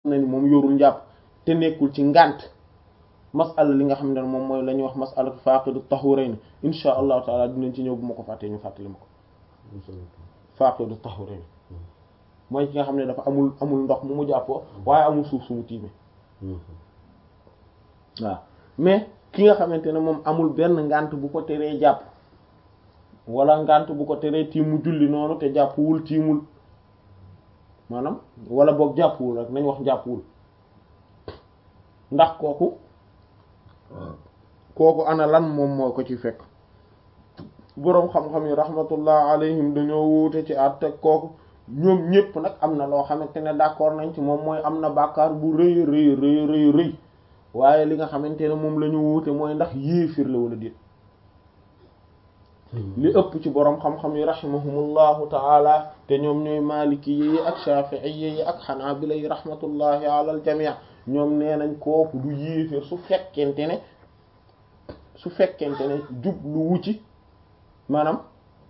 na ni moom yorul njàpp te nekkul ci ngànt masala li nga xam ne moom mooy la ñuy wax masala faqidu tahurayn insha allahu taala dinañ ci ñëw bu ma ko fàttee ñu fàttali ma ko faqidu tahurayn mooy ki nga xam ne dafa amul amul ndox mu mu jàppoo waaye amul suuf su mu tiime waaw mais ki nga xamante ne moom amul benn ngànt bu ko teree jàpp wala ngànt bu ko teree tiim mu julli noonu te jàppuwul tiimul maanaam wala boog jàppuwul rek nañ wax jàppuwul ndax kooku kooku ana lan moom moo ko ci fekk boroom xam-xam yi rahmatullah alayhim dañoo wuute ci at teg kooku ñoom ñépp nag am na loo xamante ne d'accord nañ ci moom mooy am na bàkkaar bu rëy rëy rëy rëy rëy waaye li nga xamante ne moom la ñu wuute mooy ndax yéefir la wala déet li ëpp ci boroom xam-xam yi rahimahumullahu taala te ñoom ñooy maliki yi ak shafi'i yi ak xanaabila yi rahmatullahi ala al jami' ñoom nee nañ kooku du yéefir su fekkente ne su fekkente ne jublu wu ci maanaam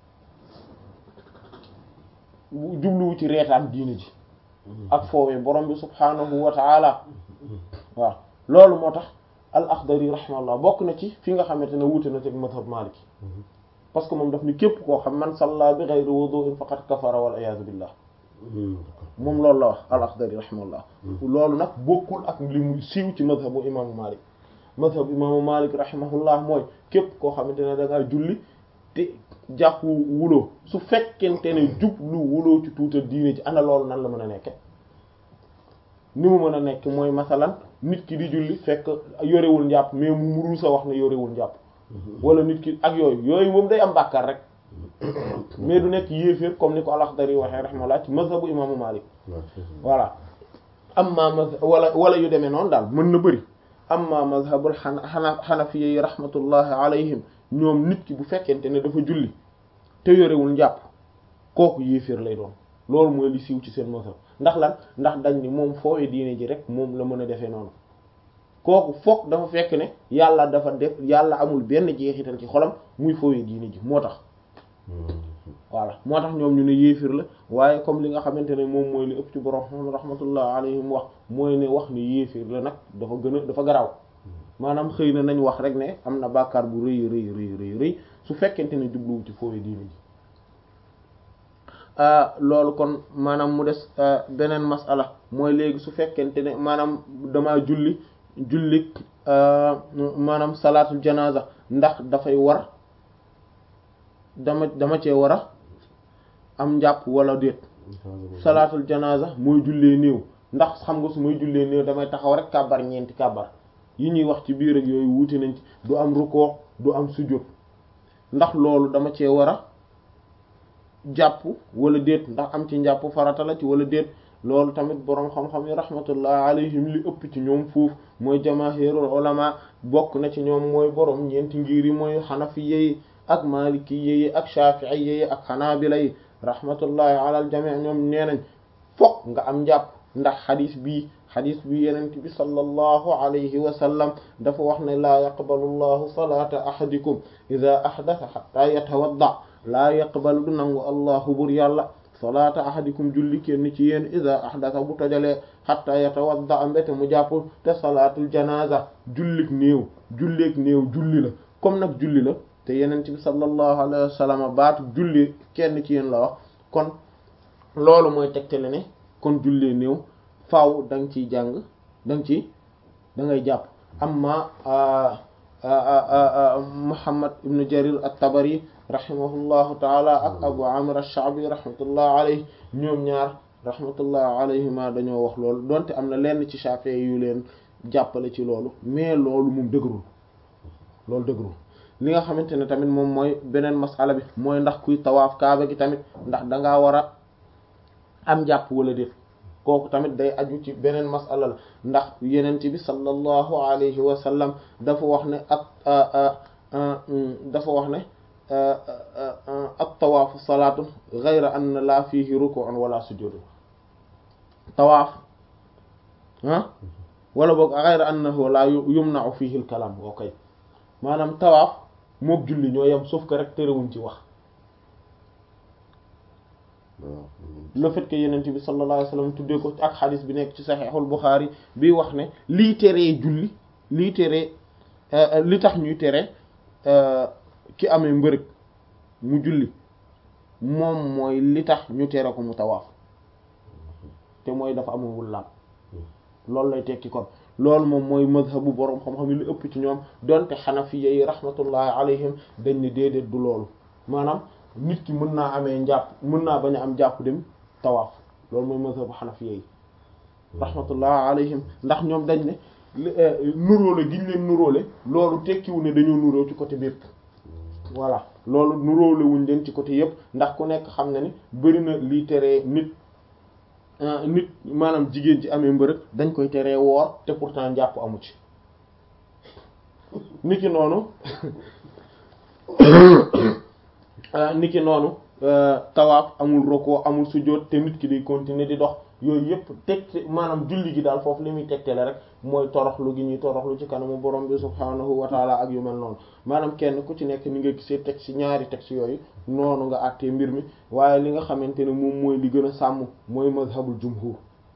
jublu wu ci reetaan diine ji ak foowee borom bi subhaanahu wa taala waaw loolu moo tax al Akhdari rahimahullah bokk na ci fi nga xamante ne wuute na ci mazhab Maliki parce que moom daf ni képp koo xam man salla bi ghayri wudu'in faqad kafara wal iyaazu billah moom loolu la wax al Akhdari rahimahullah loolu nag bokkul ak li muy siiw ci mazhabu imaamu Malik mazhab imaamu Malik rahimahullah mooy képp koo xamante ne da ngaa julli te jàpp wuloo su fekkente ne jublu wuloo ci tuuta diine ji ana loolu nan la mën a nekke ni mu mën a nekk mooy masalan nit ki di julli fekk yorewul njàpp mais mu muru sa wax ne yorewul njàpp wala nit ki ak yooyu yooyu moom day am bàkkaar rek mais du nekk yéeféer comme ni ko al-Akhdari waxee rahimahullah ci mazhabu imaamu Malik voilà amma mazhab wala wala yu demee noonu daal mën na bëri amma mazhabul xana xanafiya yi rahmatullahi alayhim ñoom nit ki bu fekkente ne dafa julli te yorewul njàpp kooku yéeféer lay doon loolu mooy li siiw ci seen mazhab ndax lan ndax dañ ni moom foowe diine ji rek moom la mën a defee noonu kooku foog dafa fekk ne yàlla dafa def yàlla amul benn jeexital ci xolam muy foowe diine ji moo tax voilà moo tax ñoom ñu ne yéefir la waaye comme li nga xamante ne moom mooy li ëpp ci borom rahmatullah alayhim wax mooy ne wax ni yéefir la nag dafa gën a dafa garaaw maanaam xëy na nañ wax rek ne am na bàkkaar bu rëy rëy rëy rëy rëy su fekkente ne jubluwu ci foowe diine ji loolu kon maanaam mu des beneen masala mooy léegi su fekkente ne maanaam dama julli julli maanaam salaatul janaza ndax dafay war dama dama cee war a am njàpp wala déet salaatul janaza mooy jullee néew ndax xam nga su may jullee néew damay taxaw rek kàbbar ñeenti kàbbar yi ñuy wax ci biir ak yooyu wuute nañ ci du am rukkoo du am sujjóot ndax loolu dama cee war a jàpp wala déet ndax am ci njàpp farata la ci wala déet loolu tamit boroom xam-xam yi rahmatullah alayhim li ëpp ci ñoom foofu mooy jamaahirul ulama bokk na ci ñoom mooy boroom ñeenti ngir yi mooy xanafiya yi ak malikiya yi ak shafi'iyya yi ak xanaabila yi rahmatullahi ala al jami' ñoom nee nañ fokk nga am njàpp ndax xadis bii xadis bi yenent bi sallallahu alayhi wa sallam dafa wax ne laa yaqbalu llahu salata ahadikum ida ahdatha hatta yatawadda laa yaqbalu du nangu allahu bur yàlla salaata ahadikum julli kenn ci yéen ida ahdatha bu tojalee hatta yatawadda mbete mu jàpp te salaatul janaza jullik néew julleek néew julli la comme nag julli la te yenent bi sallallahu alayhi wa sallam baatu julli kenn ci yéen la wax kon loolu mooy tegtale ne kon jullee néew faaw da nga ciy jàng da nga ci da ngay jàpp amma Muhammad ibn Jarir at-Tabari rahimahullahu taala ak Abu Amir ash-Sha'bi rahmatullah alayhi ñoom ñaar rahmatullah alayhima dañoo wax loolu donte am na lenn ci Shafi'i yu leen jàppale ci loolu mais loolu moom dëgërul loolu dëgërul li nga xamante ne tamit moom mooy beneen masala bi mooy ndax kuy tawaaf kaaba gi tamit ndax dangaa war a am jàpp wala déet kooku tamit day aju ci beneen masala la ndax yenent bi sallallahu alayhi wa sallam dafa wax ne ak dafa wax ne ak tawaafu salaatu ghayra anna laa fiihi ruku'un wala sujudun tawaaf ah wala boog ghayra annahu laa yumna'u fiihi al-kalaam okay maanaam tawaaf mook julli ñoo yem sauf que rek terewuñ ci wax le fait que yenent bi sallallahu alayhi wasallam tuddee ko ak xadis bi nekk ci saxiixul Buxaari bi wax ne lii teree julli lii teree li tax ñuy tere ki amee mbërëg mu julli moom mooy li tax ñu tere ko mu tawaaf te mooy dafa amawul laab loolu lay tekki kon loolu moom mooy mazhabu boroom xam-xam yi lu ëpp ci ñoom donte xanafiya yi rahmatullahi alayhim dañ ne déedéet du loolu maanaam nit ki mën naa amee njàpp mën naa bañ a am jàpp dem tawaaf loolu mooy mazhabu xanafiya yi rahmatullahi alayhim ndax ñoom dañ ne nuróole gi ñu leen nuróole loolu tekkiwu ne dañoo nuróo ci côté bépp voilà loolu nuróole wuñ leen ci côté yépp ndax ku nekk xam na ni bari na lii teree nit nit maanaam jigéen ci amee mbërëg dañ koy teree woor te pourtant njàpp amu ci niki noonu niki noonu tawaaf amul roko amul sujjóot te nit ki day continuer di dox yooyu yëpp tegte maanaam julli gi daal foofu li muy tegtale rek mooy toroxlu gi ñuy toroxlu ci kanamu borom bi subhaanahu wa taala ak yu mel noonu maanaam kenn ku ci nekk ni nga gisee teg ci ñaari teg ci yooyu noonu nga àttee mbir mi waaye li nga xamante ne moom mooy li gën a sàmm mooy mazhabul jumhur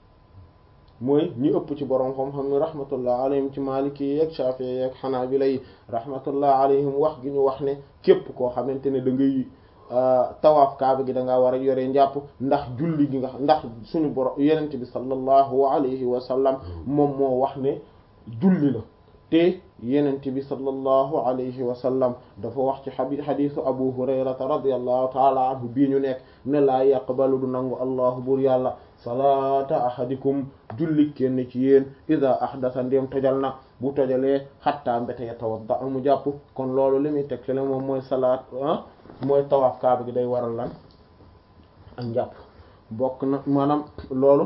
mooy ñi ëpp ci borom xam-xam ni rahmatullah alayhim ci maliki yi ak shafi'i yi ak hanabila yi rahmatullah alayhim wax gi ñu wax ne képp koo xamante ne da ngay tawaaf kaaba gi da ngaa war a yore njàpp ndax julli gi nga ndax suñu borom yenente bi sallallahu alayhi wa sallam moom moo wax ne julli la te yenente bi sallallahu alayhi wa sallam dafa wax ci xabi xadisu abu hurayrata radiallahu taala anhu bii ñu nekk ne laa yaqbalu du nangu allahu bur yàlla salaata ahadikum julli kenn ci yéen ida ahdasa ndéem tojal na bu tojalee xattaa mbéte ya tawadda amu jàpp kon loolu li muy teg le moom mooy salaat ah mooy tawaaf kaaba gi day waral lan ak njàpp bokk na maanaam loolu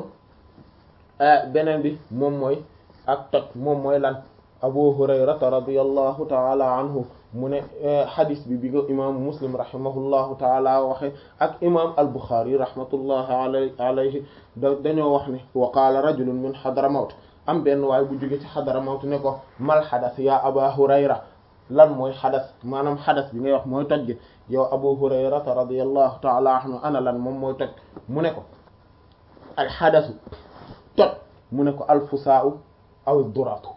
beneen bi moom mooy ak toj moom mooy lan abu hurayrata radiyallahu taala anhu mu ne xadis bi bi ko imaamu muslim rahimahullahu taala waxe ak imam al buxaari rahmatullahi alay alayhi da dañoo wax ne wa qaala rajulun min xadramawt am benn waay bu jóge ci xadramawt ne ko mal xadas ya aba hurayra lan mooy xadas maanaam xadas bi ngay wax mooy toj gi yow abu hurayrata radiyallahu taala anhu ana lan moom mooy toj mu ne ko al xadasu toj mu ne ko alfusaa'u aw duratu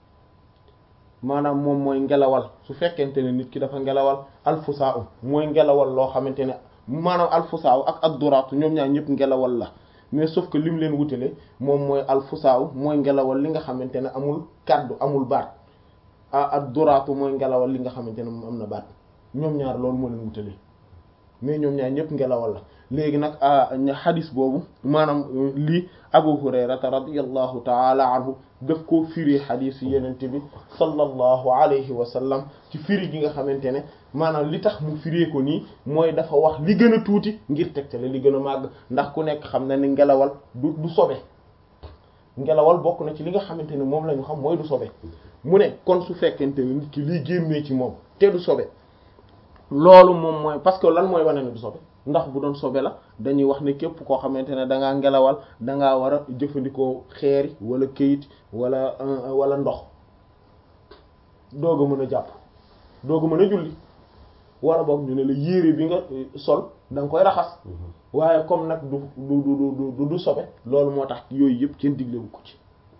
maanaam moom mooy ngelawal su fekkente ne nit ki dafa ngelawal alfusaa'u mooy ngelawal loo xamante ne maanaam alfusaa'u ak ad-duratu ñoom ñaar ñëpp ngelawal la mais sauf que lim leen wutale moom mooy alfusaa'u mooy ngelawal li nga xamante ne amul kaddu amul baat ah ad-duratu mooy ngelawal li nga xamante ne moom am na baat ñoom ñaar loolu moo leen wutale mais ñoom ñaar ñëpp ngelawal la léegi nag xadis boobu maanaam lii Abu Hurayrata radiyallahu taala anhu daf koo firi xadis yenente bi sallallahu alayhi wa sallam ci firi gi nga xamante ne maanaam li tax mu firee ko nii mooy dafa wax li gën a tuuti ngir tegtale li gën a màgg ndax ku nekk xam na ni ngelawal du du sobe ngelawal bokk na ci li nga xamante ne moom la ñu xam mooy du sobe mu ne kon su fekkente ne nit ki liy génnee ci moom te du sobe loolu moom mooy parce que lan mooy wane ne du sobe ndax bu doon sobe la dañuy wax ne képp koo xamante ne da ngaa ngelawal da ngaa war a jëfandikoo xeeri wala këyit wala wala ndox doog a mën a jàpp doog a mën a julli wala boog ñu ne la yére bi nga sol da nga koy raxas waaye comme nag du du du du du sobe loolu moo tax yooyu yëpp kenn diglewu ko ci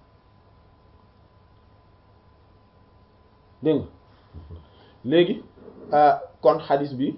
dégg nga léegi kon xadis bi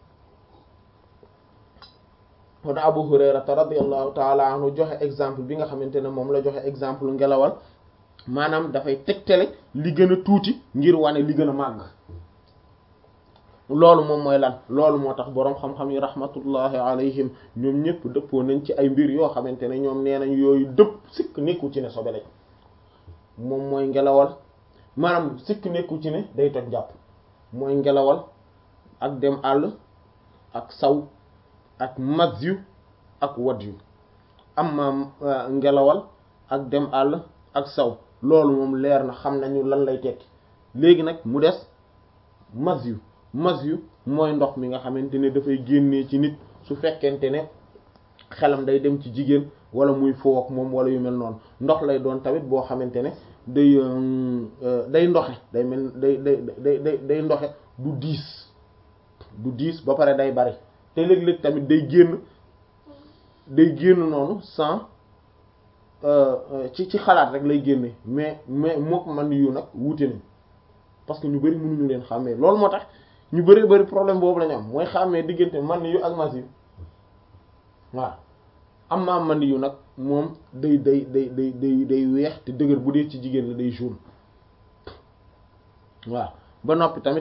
kon Abu Hurayrata radiyallahu taala anhu joxe exemple bi nga xamante ne moom la joxe exemple ngelawal maanaam dafay tegtale li gën a tuuti ngir wane li gën a màgg loolu moom mooy lan loolu moo tax boroom xam-xam yi rahmatullahi alayhim ñoom ñëpp dëppoo nañ ci ay mbir yoo xamante ne ñoom nee nañ yooyu dëpp sikk nekku ci ne sobe lañ moom mooy ngelawal maanaam sikk nekku ci ne day toj jàpp mooy ngelawal ak dem àll ak saw ak mazyu ak wadyu amma ngelawal ak dem àll ak saw loolu moom leer na xam nañu lan lay tekki léegi nag mu des mazyu mazyu mooy ndox mi nga xamante ne dafay génnee ci nit su fekkente ne xelam day dem ci jigéen wala muy foo ak moom wala yu mel noonu ndox lay doon tamit boo xamante ne day day ndoxe day mel day day day day day ndoxe du diis du diis ba pare day bari te léeg-léeg tamit day génn day génn noonu sans ci ci xalaat rek lay génne mais mais mook man yu nag wuute nañ parce que ñu bari mënuñu leen xàmmee loolu moo tax ñu bari bari problème boobu la ñu am mooy xàmmee diggante man yu ak mas yu waaw am maa man yu nag moom day day day day day day weex te dëgër bu dee ci jigéen la day jaune waaw ba noppi tamit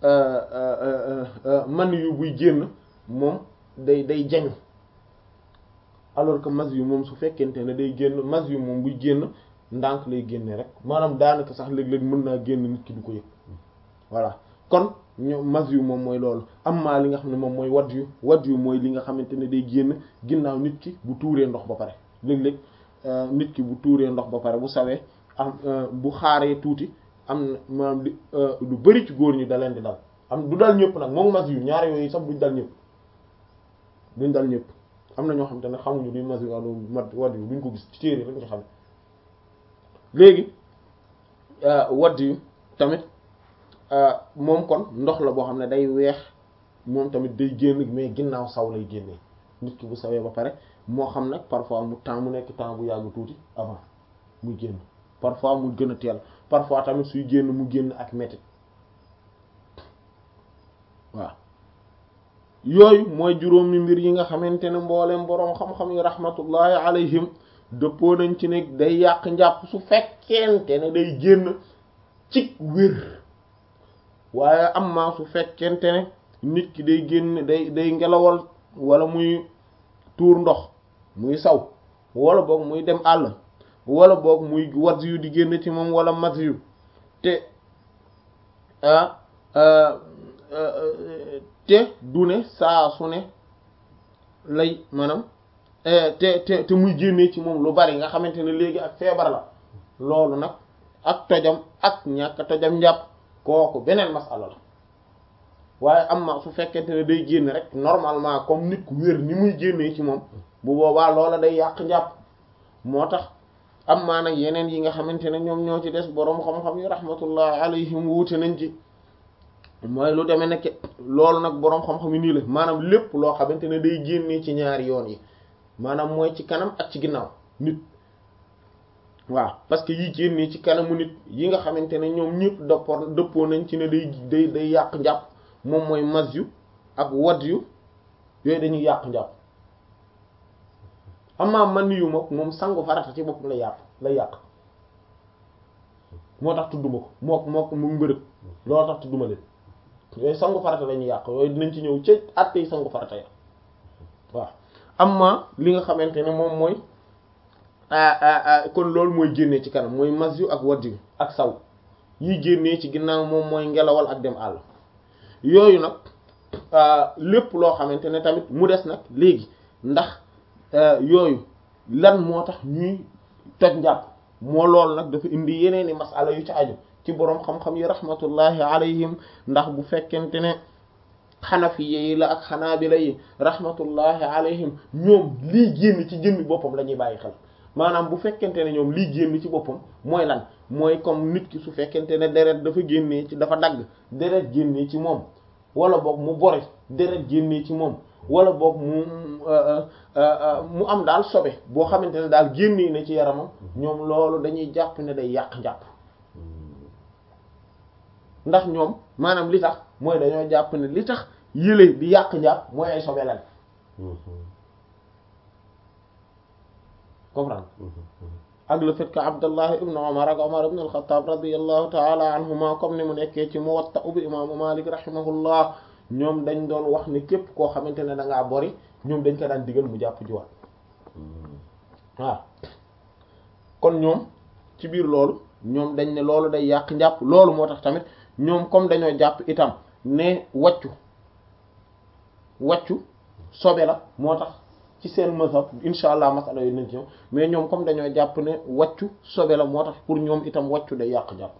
man yu buy génn moom day day jañu alors que mas yu moom su fekkente ne day génn mas yu moom buy génn ndànk lay génne rek maanaam daanaka sax léeg-léeg mën naa génn nit ki du ko yëg voilà kon ño mas yu moom mooy loolu am maa li nga xam ne moom mooy wadd yu wadd yu mooy li nga xamante ne day génn ginnaaw nit ki bu tuuree ndox ba pare léeg-léeg nit ki bu tuuree ndox ba pare bu sawee am bu xaaree tuuti am na maanaam di lu bari ci góor ñi da leen di dal am du dal ñëpp nag moom mas yu ñaar yooyu sax duñ dal ñëpp duñ dal ñëpp am na ñoo xam te ne xamuñu duñ mas yu wala mat wadd yu duñ ko gis ci téere rek nga xam léegi wadd yu tamit moom kon ndox la boo xam ne day weex moom tamit day génn mais ginnaaw saw lay génnee nit ki bu sawee ba pare moo xam nag parfois mu temps mu nekk temps bu yàgg tuuti avant muy génn parfois mu gën a teel parfois tamit suy génn mu génn ak métit waaw yooyu mooy juróomi mbir yi nga xamante ne mboolem boroom xam-xam yi rahmatullahi alayhim dëppoo nañ ci ne day yàq njàpp su fekkente ne day génn ci wér waaye am maa su fekkente ne nit ki day génn day day ngelawal wala muy tuur ndox muy saw wala boog muy dem àll wala boog muy wat yu di génn ci moom wala mat yu te te du ne saa su ne lay maanaam te te te muy génnee ci moom lu bari nga xamante ne léegi ak feebar la loolu nag ak tojam ak ñàkk tojam njàpp kooku beneen masala la waaye am ma su fekkente ne day génn rek normalement comme nit ku wér ni muy génnee ci moom bu boobaa loola day yàq njàpp moo tax am maa nag yeneen yi nga xamante ne ñoom ñoo ci des boroom xam-xam yi rahmatullah alayhim wuute nañ ci mooy lu demee nekk loolu nag boroom xam-xam yi nii la maanaam lépp loo xamante ne day génnee ci ñaari yoon yi maanaam mooy ci kanam ak ci ginnaaw nit waaw parce que yi génnee ci kanamu nit yi nga xamante ne ñoom ñëpp dëppoo dëppoo nañ ci ne day day day yàq njàpp moom mooy mas yu ak wadd yu yooyu dañuy yàq njàpp amaa man yu moom moom sangu farata ci boppam la yàq la yàq moo tax tudduma ko mook mook mu mbërëg loolu tax tudduma leen yooyu sangu farata la ñuy yàq yooyu dinañ ci ñëw ci àtte yi sangu farata ya waaw amma li nga xamante ne moom mooy kon loolu mooy génnee ci kanam mooy mas yu ak wadd yu ak saw yi génnee ci ginnaaw moom mooy ngelawal ak dem àll yooyu nag lépp loo xamante ne tamit mu des nag léegi ndax yooyu lan moo tax ñuy toj njàpp moo loolu nag dafa indi yeneen i masala yu ci aju ci boroom xam-xam yi rahmatullahi alayhim ndax bu fekkente ne xanafiye yi la ak xanaabila yi rahmatullahi alayhim ñoom lii génn ci jëmmi boppam la ñuy bàyyi xel maanaam bu fekkente ne ñoom lii génn ci boppam mooy lan mooy comme nit ki su fekkente ne deret dafa génnee ci dafa dagg deret génnee ci moom wala boog mu bori deret génnee ci moom wala boog mu mu am daal sobe boo xamante ne daal génnee na ci yaramam ñoom loolu dañuy jàpp ne day yàq njàpp ndax ñoom maanaam li tax mooy dañoo jàpp ne li tax yële di yàq njàpp mooy ay sobe lan comprendre ak le fait que Abdallah ibn Umar ak Umar ibn al-Khattab radiyallahu ta'ala anhuma comme ni mu nekkee ci Muwatta bi imaamu Malik rahimahullah ñoom dañ doon wax ni képp koo xamante ne da ngaa bori ñoom dañ ko daan digal mu jàpp jiwaat waaw kon ñoom ci biir loolu ñoom dañ ne loolu day yàq njàpp loolu moo tax tamit ñoom comme dañoo jàpp itam ne wàccu wàccu sobe la moo tax ci seen mazhab insha allah masala yooyu nañ ci ñëw mais ñoom comme dañoo jàpp ne wàccu sobe la moo tax pour ñoom itam wàccu day yàq jàpp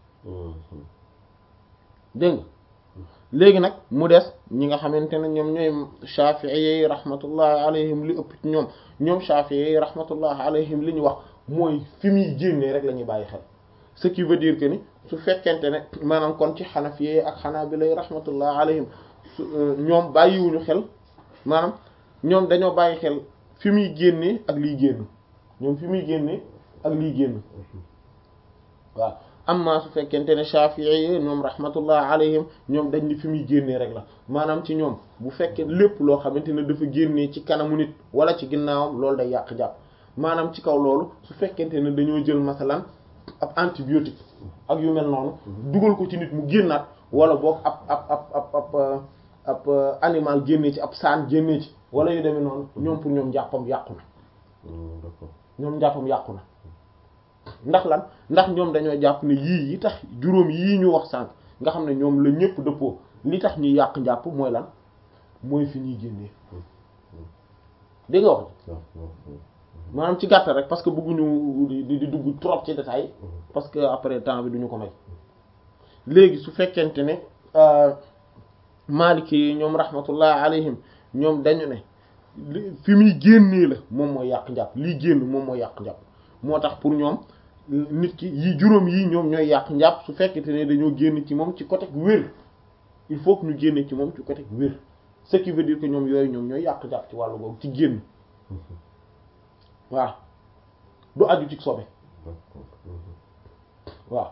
dégg nga léegi nag mu des ñi nga xamante ne ñoom ñooy shafi'i yi rahmatullahi alayhim li ëpp ci ñoom ñoom shafi'i yi rahmatullahi alayhim li ñu wax mooy fi muy génnee rek la ñuy bàyyi xel ce qui veut dire que ni su fekkente ne maanaam kon ci xanafi yi ak xanaabila yi rahmatullahi alayhim ñoom bàyyiwuñu xel maanaam ñoom dañoo bàyyi xel fi muy génnee ak liy génn ñoom fi muy génnee ak liy génn waaw amma su fekkente ne Shafi'i ñoom rahmatullah alayhim ñoom dañ ni fi muy génnee rek la maanaam ci ñoom bu fekkee lépp loo xamante ne dafa génnee ci kanamu nit wala ci ginnaawam loolu day yàq jàpp maanaam ci kaw loolu su fekkente ne dañoo jël masalan ab antibiotique ak yu mel noonu dugal ko ci nit mu génnaat wala boog ab ab ab ab ab ab animal génnee ci ab saan génnee ci wala yu demee noonu ñoom pour ñoom njàppam yàqu na ñoom njàppam yàqu na ndax lan ndax ñoom dañoo jàpp ne yii yi tax juróom yii ñu wax sànq nga xam ne ñoom la ñëpp dëppoo li tax ñuy yàq njàpp mooy lan mooy fi ñuy génnee dégg nga wax maanaam ci gàttal rek parce que bëgguñu di di dugg trop ci détail parce que après temps bi duñu ko may léegi su fekkente ne Maliki yi ñoom rahmatullah alayhim ñoom dañu ne fi muy génnee la moom mooy yàq njàpp lii génn moom mooy yàq njàpp moo tax pour ñoom nit ki yi juróom yi ñoom ñooy yàq njàpp su fekkente ne dañoo génn ci moom ci côté wér il faut que ñu génne ci moom ci côté wér ce qui veut dire que ñoom yooyu ñoom ñooy yàq njàpp ci wàllu googu ci génn waaw du aju ci sobe waaw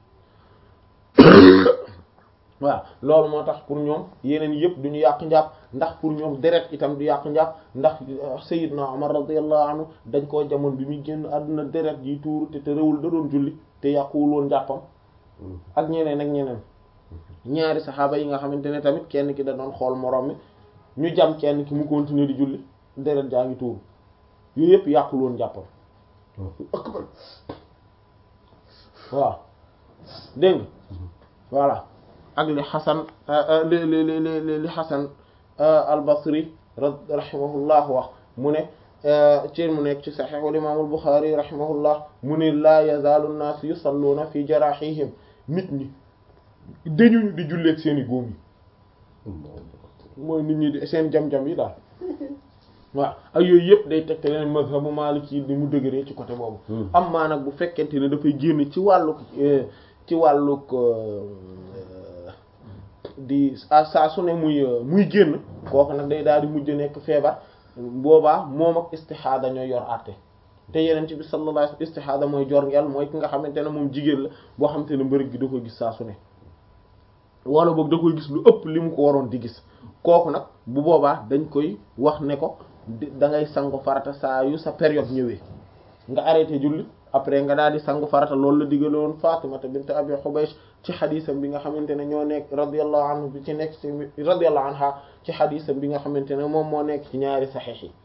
waaw loolu moo tax pour ñoom yeneen yëpp duñu yàq njàpp ndax pour ñoom deret itam du yàq njàpp ndax Sayyidna Umar radiyallahu anhu dañ koo jamono bi muy génn àdduna deret yi tuuru te te réwul da doon julli te yàquwul woon njàppam ak ñeneen ak ñeneen ñaari saxaaba yi nga xamante ne tamit kenn ki da doon xool moroom mi ñu jam kenn ki mu continuer di julli deret jaa ngi tuuru yooyu yëpp yàqul woon njàppam waaw dégg nga voilà ak li xasan li li li li xasan al-Basri rahimahullah wax mu ne ci mu nekk ci saxiix al-imaam al-Buxaari rahimahullah mu ne laa yazaalu an-naas yusalluuna fi jaraaxihim nit ñi dañuñu di julleeg seen i góom yi mooy nit ñi di seen jam-jam yi daal waaw ak yooyu yëpp day tegte leen mazhabu Maliki ni mu dëgëree ci côté boobu am maa nag bu fekkente ne dafay génn ci wàlluk ci wàlluk di saa su ne muy muy génn kooku nag day daal di mujj nekk feebar boobaa moom ak istixaada ñooy yor àtte te yeneen ci bi sallallahu alayhi wasallam istixaada mooy jor ngel mooy ki nga xamante ne moom jigéen la boo xamante ne mbërëg gi da koy gis saa su ne wala boog da koy gis lu ëpp li mu ko waroon di gis kooku nag bu boobaa dañ koy wax ne ko da ngay sangu farata saa yu sa période ñëwee nga arrêté julli après nga daal di sangu farata loolu la digaloon Fatimata bint Abi Hubaysh ci xadisam bi nga xamante ne ñoo nekk radiyallahu anhu bi ci nekk ci radiyallahu anha ci xadisam bi nga xamante ne moom moo nekk ci ñaari saxiix yi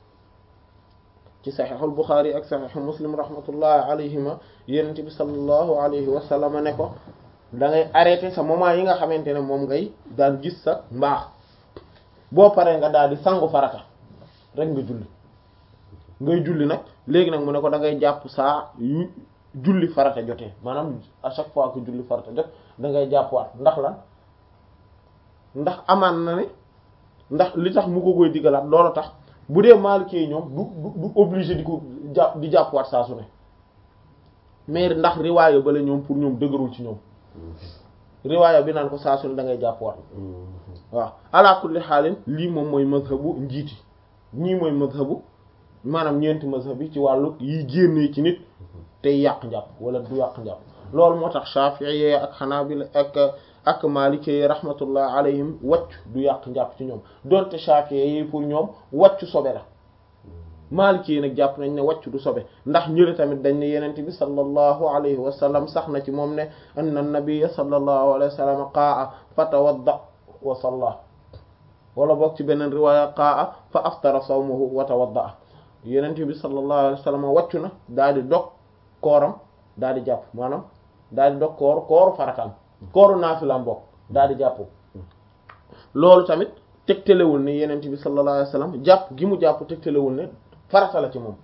ci saxiixul Buxaari ak saxiixu Muslim rahmatullahi alayhima yonent bi sallallahu alayhi wa sallam ne ko da ngay arrêté sa moment yi nga xamante ne moom ngay daan gis sa mbaax boo paree nga daal di sangu farata rek nga julli ngay julli nag léegi nag mu ne ko da ngay jàpp saa yu julli farata jotee maanaam à chaque fois que julli farata jot da ngay jàppwaat ndax lan ndax amaan na ne ndax li tax mu ko koy digalaat loolu tax bu dee Maliki ñoom du du obligé di ko jàpp di jàppwaat saa su ne mais ndax riwaaya bale ñoom pour ñoom dëgërul ci ñoom riwaaya bi naan ko saa su ne da ngay jàppwaat waaw ala kulli xaalin lii moom mooy mazhabu njiiti ñii mooy mazhabu maanaam ñeenti mazhab yi ci wàllu yi génnee ci nit tey yàq njàpp wala du yàq njàpp loolu moo tax Shafi'i ak Hanabila ak ak Maliki rahmatullah alayhim wàcc du yàq njàpp ci ñoom donte Shafi'i yi pour ñoom wàcc sobe la Maliki nag jàpp nañ ne wàcc du sobe ndax ñële tamit dañ ne yenent bi sallallahu alayhi wa sallam sax na ci moom ne anna nabiyya sallallahu alayhi wa sallam qaa'a fatawadda wa salla wala boog ci beneen riwaaya qaa'a fa aftara sawmuhu wa tawadda yenent bi sallallahu alayhi wa sallam wàccu na daal di dog kooram daal di jàpp maanaam daal di dog koor kooru farataam kooru naafilaam bokk daal di jàpp loolu tamit tegtalewul ne yenent bi sallallahu alayhi wa sallam jàpp gi mu jàpp tegtalewul ne farata la ci moom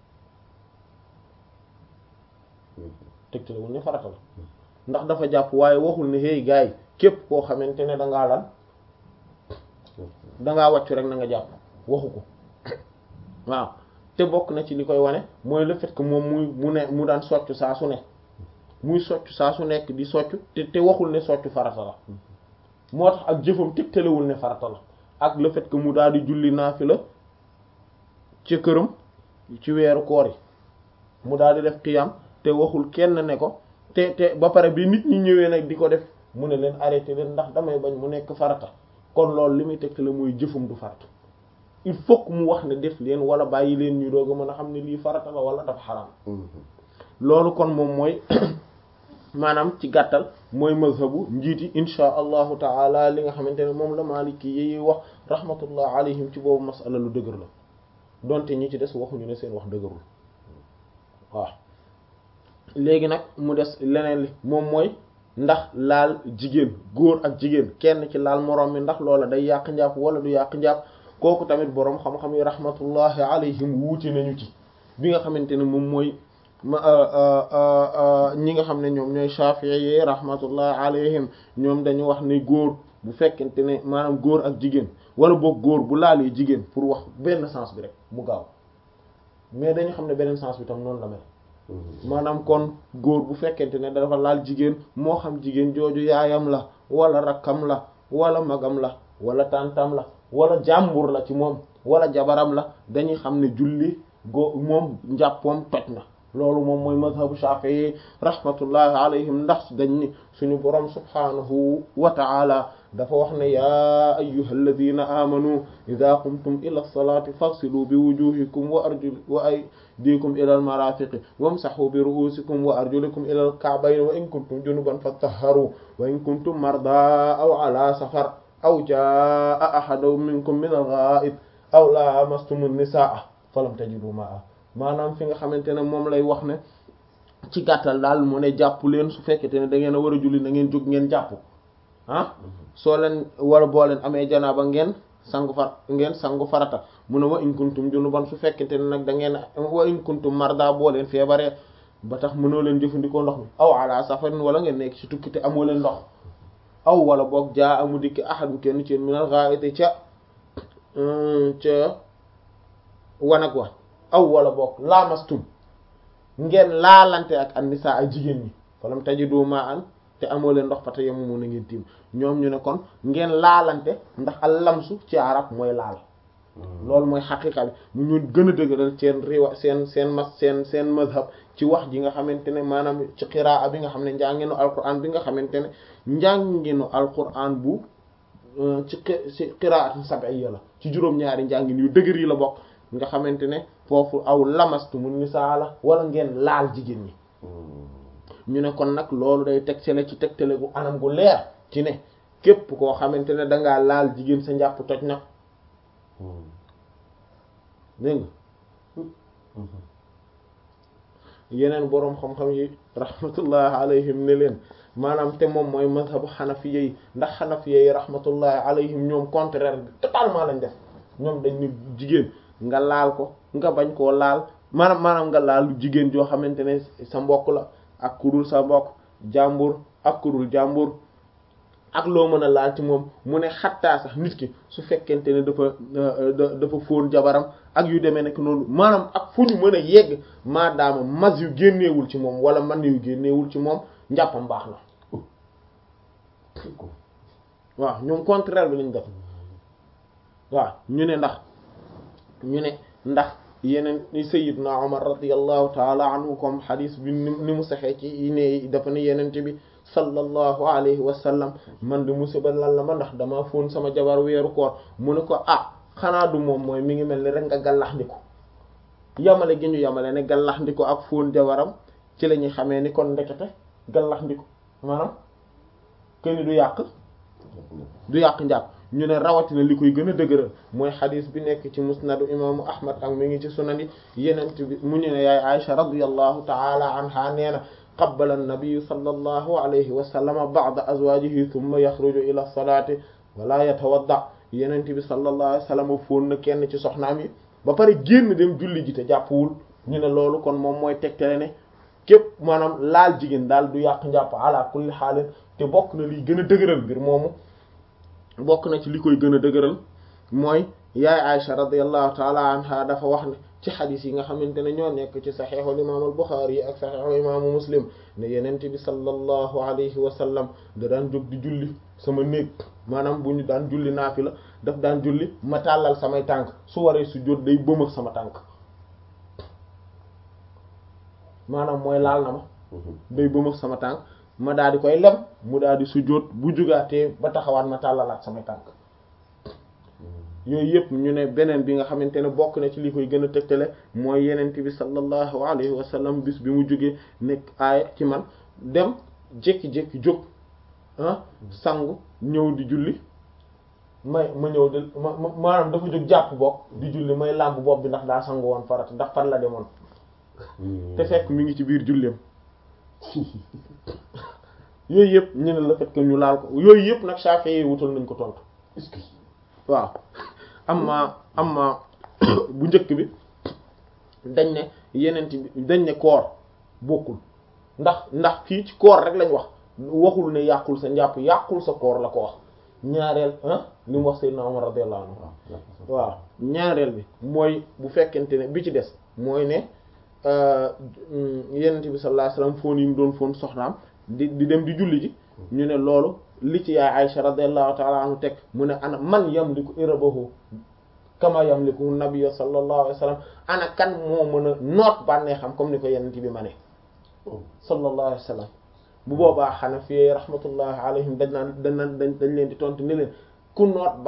tegtalewul ne farata la ndax dafa jàpp waaye waxul ne hey gars yi képp koo xamante ne dangaa lan dangaa wàccu rek na nga jàpp waxu ko waaw te bokk na ci li koy wane mooy le fait que moom muy mu ne mu daan soccu saa su ne muy soccu saa su nekk di soccu te te waxul ne soccu farata la moo tax ak jëfam tegtalewul ne farata la ak le fait que mu daal di julli naafila ci këram ci weeru koor yi mu daal di def qiyam te waxul kenn ne ko te te ba pare bi nit ñi ñëwee nag di ko def mu ne leen arrêté leen ndax damay bañ mu nekk farata kon loolu li muy tegte la mooy jëfum du farata il faut que mu wax ne def leen wala bàyyi leen ñu doog a mën a xam ne lii farata la wala dafa xaraam loolu kon moom mooy maanaam ci gàttal mooy mazhabu njiiti insha allahu taala li nga xamante ne moom la maliki yi wax rahmatullah alayhim ci boobu masala lu dëgër la donte ñi ci des waxuñu ne seen wax dëgërul waaw léegi nag mu des leneen li moom mooy ndax laal jigéen góor ak jigéen kenn ci laal moroom mi ndax loola day yàq njàpp wala du yàq njàpp kooku tamit boroom xam-xam yi rahmatullahi alayhim wuute nañu ci bi nga xamante ne moom mooy ñi nga xam ne ñoom ñooy Shafi'i yi rahmatullahi alayhim ñoom dañu wax ne góor bu fekkente ne maanaam góor ak jigéen wala boog góor bu laalee jigéen pour wax benn sens bi rek mu gaaw mais dañu xam ne beneen sens bi tam noonu la mel maanaam kon góor bu fekkente ne dafa laal jigéen moo xam jigéen jooju yaayam la wala rakkam la wala magam la wala tàntam la wala jàmbur la ci moom wala jabaram la dañuy xam ne julli go moom njàppoom toj na loolu moom mooy mazhabu Shafi'i rahmatullahi alayhim ndax dañ ni suñu borom subhanahu wa ta'ala dafa wax ne yaa ayyuhal ladhina amanu idha qumtum ila as-salati faghsilu bi wujuhikum wa arjul wa aydikum ila al-marafiqi wamsahu bi ru'usikum wa arjulikum ila al-ka'bayn wa in kuntum junuban fatahharu wa in kuntum marda aw ala safar aw jaa ahadun minkum min al-gha'it aw lamastum an-nisaa falam tajidu ma'a maanaam fi nga xamante ne moom lay wax ne ci gàttal daal mu ne jàpp leen su fekkete ne da ngeen a war a julli na ngeen jóg ngeen jàpp ah soo leen war a boo leen amee janaaba ngeen sangu far ngeen sangu farata mu ne wa in kuntum junuban su fekkete ne nag da ngeen wa in kuntum marda boo leen feebaree ba tax mënoo leen jëfandikoo ndox mi aw ala safarin wala ngeen nekk ci tukki te amoo leen ndox aw wala boog jaa amu dikki ahadu kenn ci minal gha'iti ca ca wanag wa aw wala boog laamastum ngeen laalante ak annisa ay jigéen ñi falam tajidu ma'an te amoo leen ndox fa te yemu mun na ngeen tiim ñoom ñu ne kon ngeen laalante ndax al lamsu ci arab mooy laal loolu mooy xaqiqa bi mu ñu gën a dëgëral seen riwa seen seen mas seen seen mazhab ci wax ji nga xamante ne maanaam ci qiraa bi nga xam ne njànginu alquran bi nga xamante ne njànginu alquran bu ci ci qiraatun sab'iyya la ci juróom-ñaari njàngin yu dëgër yi la bokk nga xamante ne foofu aw lamastu mun nisaa la wala ngeen laal jigéen ñi ñu ne kon nag loolu day tegtale ci tegtale gu anam gu leer ci ne képp koo xamante ne dangaa laal jigéen sa njàpp toj na dégg nga yeneen boroom xam-xam yi rahmatullahi alayhim ne leen maanaam te moom mooy mazhabu xanafiya yi ndax xanafiya yi rahmatullahi alayhim ñoom contraire bi totalement lañ def ñoom dañ ni jigéen nga laal ko nga bañ koo laal maanaam maanaam nga laal jigéen joo xamante ne sa mbokk la ak kudul sa mbokk jàmbur ak kudul jàmbur ak loo mën a laal ci moom mu ne xattaa sax nit ki su fekkente ne dafa dafa fóon jabaram ak yu demee nekk noonu maanaam ak fu ñu mën a yegg maadaama mas yu génneewul ci moom wala man yu génneewul ci moom njàppam baax na waaw ñoom contraire bi lañ def waaw ñu ne ndax ñu ne ndax yeneen sayyidna Umar radiyallahu taala anhu comme xadis bi ni mu saxee ci ne dafa ne yenente bi sallallahu alayhi wa sallam man di musiba lan la ma ndax dama fóon sama jabar weeru koor mu ne ko ah xanaa du moom mooy mi ngi mel ni rek nga gallax ndiko yamale gi ñu yamale ne gallax ndiko ak fóon jabaram ci la ñuy xamee ni kon ndekete gallax ndiko maanaam këni du yàq du yàq njàpp ñu ne rawatina li koy gën a dëgëral mooy xadis bi nekk ci musnadu imaamu ahmad ak mi ngi ci sunani yenent bi mu ñu ne yaay aisha radiyallahu taala anha nee na qabbala an-nabiy sallallahu alayhi wa sallama ba'da azwajihi thumma yaxruju ila salaati wala yatawadda yenent bi sallallahu alayhi wa sallam fóon na kenn ci soxnaam yi ba pare génn dem julli ji te jàppwul ñu ne loolu kon moom mooy tegtale ne képp maanaam laal jigéen daal du yàq njàpp ala kulli xaalin te bokk na liy gën a dëgëral mbir moomu bokk na ci li koy gën a dëgëral mooy yaay Aisha radiyallahu taala anha dafa wax ne ci xadis yi nga xamante ne ñoo nekk ci saxiixul imaam al Buxaari yi ak saxiixul imaamu Muslim ne yenent bi sallallahu alayhi wa sallam da daan jóg di julli sama néeg maanaam bu ñu daan julli naafila daf daan julli ma tàllal samay tànk su waree su jot day bëmëx sama tànk maanaam mooy laal na ma day bëmëx sama tànk ma daal di koy lem mu daal di sujjóot bu jugaatee ba taxawaat ma tàllalaat samay tànk yooyu yëpp ñu ne beneen bi nga xamante ne bokk na ci li koy gën a tegtale mooy yenent bi sallallahu alayhi wa sallam bis bi mu jógee nekk aaya ci man dem jékki-jékki jóg ah sangu ñëw di julli may ma ñëw di ma maanaam dafa jóg jàpp bokk di julli may làmb bopp bi ndax daa sangu woon farat ndax fan la demoon te fekk mi ngi ci biir julleem yooyu yëpp ñu ne la fait que ñu laal ko yooyu yëpp nag Shafi'i wutal nañ ko tontu waaw amma amma bu njëkk bi dañ ne yeneen bi dañ ne koor bokkul ndax ndax fii ci koor rek lañ wax waxul ne yàqul sa njàpp yàqul sa koor la ko wax ñaareel ah li mu wax Seydina Umar radiyallahu anhu waaw ñaareel bi mooy bu fekkente ne bi ci des mooy ne yenent bi sallallahu alayhi wasallam foon yi mu doon foon soxnaam di di dem di julli ji ñu ne loolu li ci yaay Aisha radiyallahu ta'ala anhu teg mu ne ana man yamliku irabahu kama yamliku nabiyyu sallallahu alayhi wasallam ana kan moo mën a noot bànnee xam comme ni ko yenent bi ma ne sallallahu alayhi wasallam bu boobaa Hanafi rahmatullahi alayhim dañ naan dañ naan dañ leen di tontu ne leen ku noot